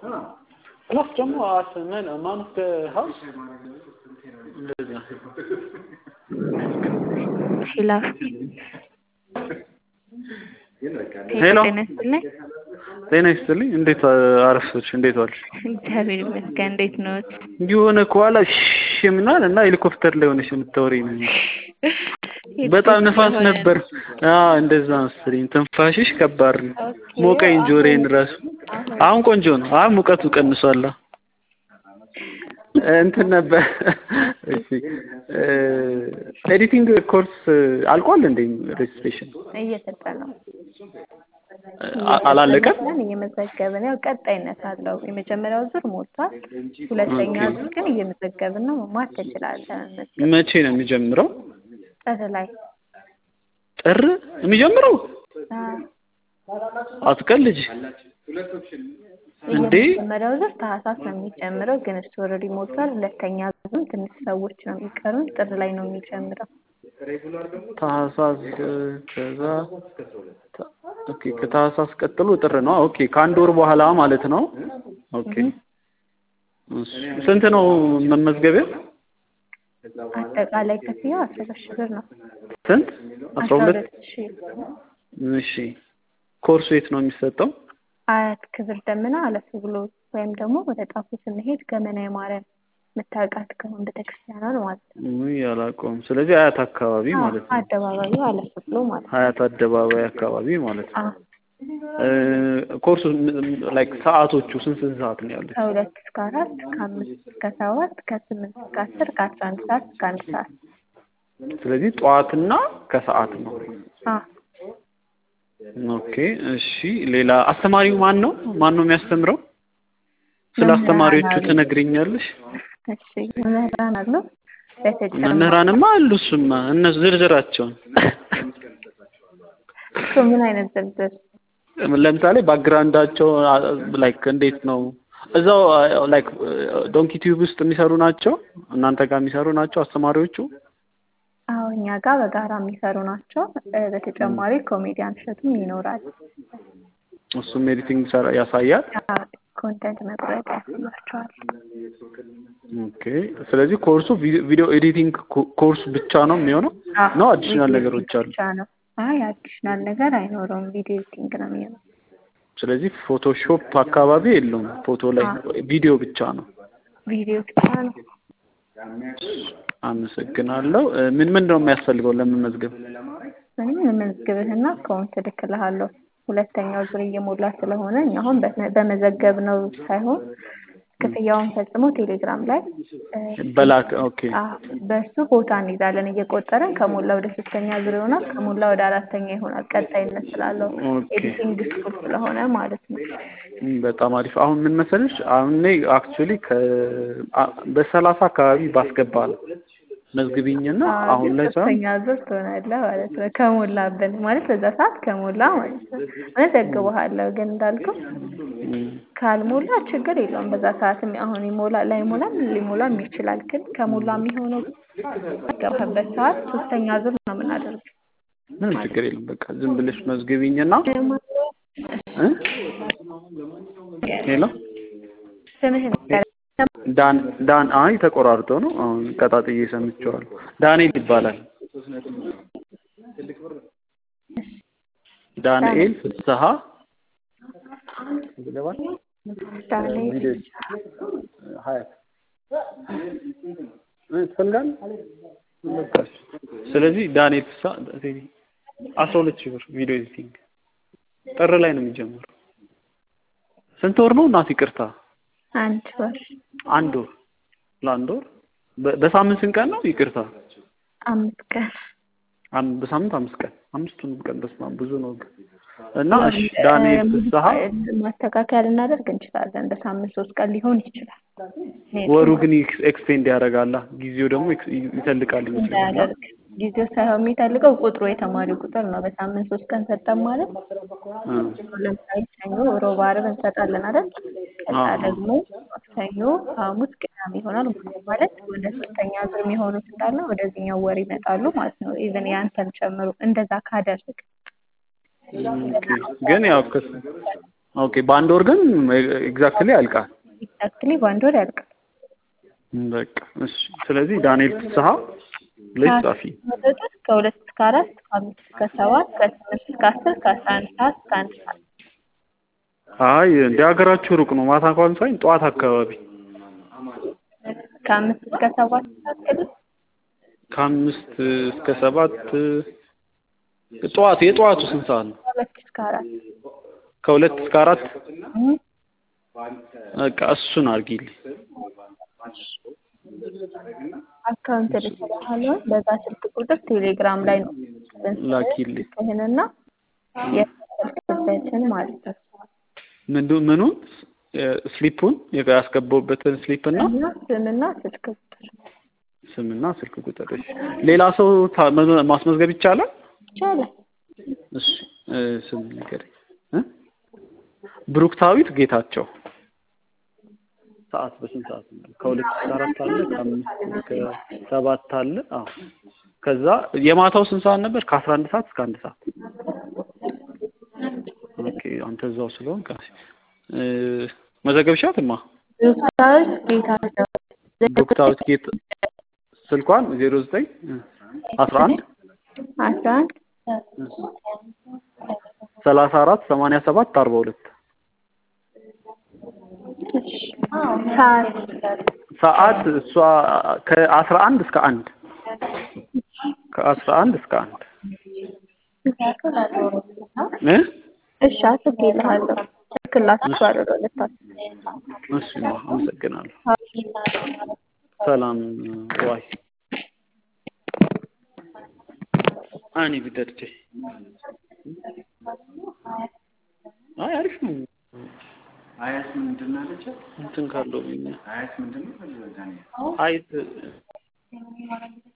ፕላስ ደግሞ አት ምን ማንት ሀውስ እንደዚህ ሄሎ ሄሎ ጤና ይስጥልኝ። ጤና ይስጥልኝ። እንዴት አረፈች? እንዴት ዋልሽ? እግዚአብሔር ይመስገን። እንዴት ነዎት? የሆነ ከኋላ ሽ ምናል እና ሄሊኮፕተር ላይ ሆነሽ የምታወሪ ነው። በጣም ነፋስ ነበር። አዎ እንደዛ መሰለኝ። ትንፋሽሽ ከባድ ነው። ሞቀኝ ጆሮዬን ራሱ። አሁን ቆንጆ ነው። አሁን ሙቀቱ ቀንሷል። እንትን ነበር እሺ፣ ኤዲቲንግ ኮርስ አልቋል እንዴ? ሬጅስትሬሽን እየሰጠ ነው። አላለቀም? እየመዘገብን ያው ቀጣይነት አለው። የመጀመሪያው ዙር ሞልቷል። ሁለተኛ ዙር ግን እየመዘገብን ነው። መማር ትችላለህ። መቼ ነው የሚጀምረው? ጥር ላይ ጥር የሚጀምረው? አትቀልጅ እንዴ! የመጀመሪያው ዙር ታህሳስ ነው የሚጀምረው፣ ግን እሱ ኦልሬዲ ሞልቷል። ሁለተኛ ዙር ትንሽ ሰዎች ነው የሚቀሩን። ጥር ላይ ነው የሚጀምረው። ታህሳስ ከዛ ኦኬ፣ ከታህሳስ ቀጥሎ ጥር ነው። ኦኬ፣ ከአንድ ወር በኋላ ማለት ነው። ኦኬ፣ ስንት ነው መመዝገቢያ? አጠቃላይ ክፍያው አስራ ሁለት ሺህ ብር ነው። ስንት? አስራ ሁለት ሺህ እሺ። ኮርሱ የት ነው የሚሰጠው? አያት ክብር ደመና አለፍ ብሎ ወይም ደግሞ ወደ ጣፉ ስንሄድ ገመና የማርያም የምታውቃት ከሆነ ቤተክርስቲያኗን ማለት ነው። ውይ አላውቀውም። ስለዚህ አያት አካባቢ ማለት ነው። አደባባዩ አለፍ ብሎ ማለት ነው። ሀያት አደባባይ አካባቢ ማለት ነው። ኮርሱ ላይክ ሰዓቶቹ ስንት ስንት ሰዓት ነው ያሉት? ከሁለት እስከ አራት ከአምስት እስከ ሰባት ከስምንት እስከ አስር ከአስራ አንድ ሰዓት እስከ አንድ ሰዓት። ስለዚህ ጠዋትና ከሰዓት ነው። አዎ ኦኬ እሺ። ሌላ አስተማሪው ማን ነው? ማን ነው የሚያስተምረው? ስለ አስተማሪዎቹ ትነግሪኛለሽ? እሺ መምህራን አሉ። በተጨማሪ መምህራንማ አሉ። እሱማ እነሱ ዝርዝራቸውን እሱ ምን አይነት ዝርዝር? ለምሳሌ ባክግራውንዳቸው ላይክ እንዴት ነው እዛው ላይክ ዶንኪ ቲዩብ ውስጥ የሚሰሩ ናቸው? እናንተ ጋር የሚሰሩ ናቸው አስተማሪዎቹ? አዎ እኛ ጋር በጋራ የሚሰሩ ናቸው። በተጨማሪ ኮሜዲያን እሸቱም ይኖራል። እሱም ኤዲቲንግ ያሳያል። ኮንተንት መቅረጽ ያስላቸዋል። ኦኬ። ስለዚህ ኮርሱ ቪዲዮ ኤዲቲንግ ኮርስ ብቻ ነው የሚሆነው ነው አዲሽናል ነገሮች አሉ? ብቻ ነው። አይ አዲሽናል ነገር አይኖረውም። ቪዲዮ ኤዲቲንግ ነው የሚሆነው። ስለዚህ ፎቶሾፕ አካባቢ የለውም። ፎቶ ላይ ቪዲዮ ብቻ ነው። ቪዲዮ ብቻ ነው። አመሰግናለሁ። ምን ምን ነው የሚያስፈልገው ለመመዝገብ? እኔ መመዝግብህና አካውንት እልክልሃለሁ። ሁለተኛው ዙር እየሞላ ስለሆነ እኛ አሁን በመዘገብ ነው ሳይሆን ክፍያውን ፈጽሞ ቴሌግራም ላይ በላክ ኦኬ። በእሱ ቦታ እንይዛለን እየቆጠረን ከሞላ ወደ ሶስተኛ ዙር ይሆናል፣ ከሞላ ወደ አራተኛ ይሆናል። ቀጣይነት ስላለው ኤዲቲንግ ስኩል ስለሆነ ማለት ነው። በጣም አሪፍ። አሁን ምን መሰለሽ፣ አሁን እኔ አክቹዋሊ በሰላሳ አካባቢ ባስገባ ነው መዝግቢኝና አሁን ላይ ሶስተኛ ዙር ትሆናለህ ማለት ነው። ከሞላብን ማለት በዛ ሰዓት ከሞላ ማለት ነው መዘግበሃለሁ። ግን እንዳልከው ካልሞላ ችግር የለውም። በዛ ሰዓትም አሁን ይሞላ ላይሞላም ሊሞላም ይችላል። ግን ከሞላ የሚሆነው ገባህበት ሰዓት ሶስተኛ ዙር ነው የምናደርገው። ምንም ችግር የለም። በቃ ዝም ብለሽ መዝግቢኝና ሄሎ ስምህን ዳን ዳን አይ ተቆራርጦ ነው አሁን ቀጣጥዬ ሰምቼዋለሁ። ዳንኤል ይባላል። ዳንኤል ፍስሀ ዳንኤል ሀያት ትፈልጋለህ? ስለዚህ ዳንኤል ፍስሀ አስራ ሁለት ሺህ ብር ቪዲዮ ኤዲቲንግ ጥር ላይ ነው የሚጀምረው። ስንት ወር ነው እናት? ይቅርታ አንድ ወር አንድ ወር ለአንድ ወር በሳምንት ስንት ቀን ነው? ይቅርታ አምስት ቀን በሳምንት አምስት ቀን አምስቱንም ቀን በስመ አብ ብዙ ነው እና እሺ ዳንኤል ፍስሀ ማስተካከያ ልናደርግ እንችላለን። በሳምንት ሶስት ቀን ሊሆን ይችላል። ወሩ ግን ኤክስቴንድ ያደርጋላ ጊዜው ደግሞ ይተልቃል ይመስለኛል። እንዳያደርግ ጊዜው ሳይሆን የሚፈልገው ቁጥሩ የተማሪው ቁጥር ነው። በሳምንት ሶስት ቀን ሰጠን ማለት ለምሳሌ ሰኞ፣ ሮብ፣ ዓርብ እንሰጣለን አይደል? ከዛ ደግሞ ሰኞ፣ ሐሙስ፣ ቅዳሜ ይሆናል ማለት ወደ ሶስተኛ ዙር የሚሆኑት እንዳለ ወደዚህኛው ወር ይመጣሉ ማለት ነው። ኢቨን ያንተን ጨምሮ እንደዛ ካደረግ ግን ያው ኦኬ በአንድ ወር ግን ኤግዛክትሊ ያልቃል። ኤግዛክትሊ በአንድ ወር ያልቃል። በቃ እሺ። ስለዚህ ዳንኤል ፍስሐ ላይ ጻፊ። መጠጦች ከሁለት እስከ አራት ከአምስት እስከ ሰባት ከስምንት እስከ አስር ከአስራ አንድ ሰዓት እስከ አንድ ሰዓት አይ እንደ ሀገራችሁ ሩቅ ነው። ማታ እንኳን ሳይሆን ጠዋት አካባቢ ከአምስት እስከ ሰባት ሰዓት ክልል ከአምስት እስከ ሰባት ጠዋት የጠዋቱ ስንት ሰዓት ነው? ከሁለት እስከ አራት ከሁለት እስከ አራት እም፣ በቃ እሱን አድርጊልኝ። አካውንት ልስጥልሃለሁ። በዛ ስልክ ቁጥር ቴሌግራም ላይ ነው ላኪልኝ። ይህንና የስልክበትን ማለት ነው ምንዱ ምኑን ስሊፑን ያስገባሁበትን ስሊፕ እና እና ስምና ስልክ ቁጥር ስምና ስልክ ቁጥር። እሺ ሌላ ሰው ታ- መ- ማስመዝገብ ይቻላል? ይቻላል። እሺ እ፣ ስም ንገረኝ እ? ብሩክታዊት ጌታቸው ሰዓት በስንት ሰዓት ነው? ከሁለት እስከ አራት አለ፣ ከአምስት እስከ ሰባት አለ። አዎ ከዛ የማታው ስንት ሰዓት ነበር? ከአስራ አንድ ሰዓት እስከ አንድ ሰዓት። ኦኬ አንተ እዛው ስለሆንክ እ፣ መዘገብሻትማ ብሩክታዊት ጌታቸው ብሩክታዊት ጌት ስልኳን ዜሮ ዘጠኝ አስራ አንድ አስራ አንድ ሰላሳ አራት ሰማንያ ሰባት አርባ ሁለት ሰዓት ሰዓት እሷ ከአስራ አንድ እስከ አንድ ከአስራ አንድ እስከ አንድ እ እሺ አስቤልሃለሁ። እልክላችኋለሁ ለሁለታችሁ። እሺ አመሰግናለሁ። ሰላም ዋይ አኒ ቢደርቼ አይ አሪፍ ነው። አያት ምንድን ነው አለቻት? እንትን ካለው ብኛ አያት ምንድን ነው? አይት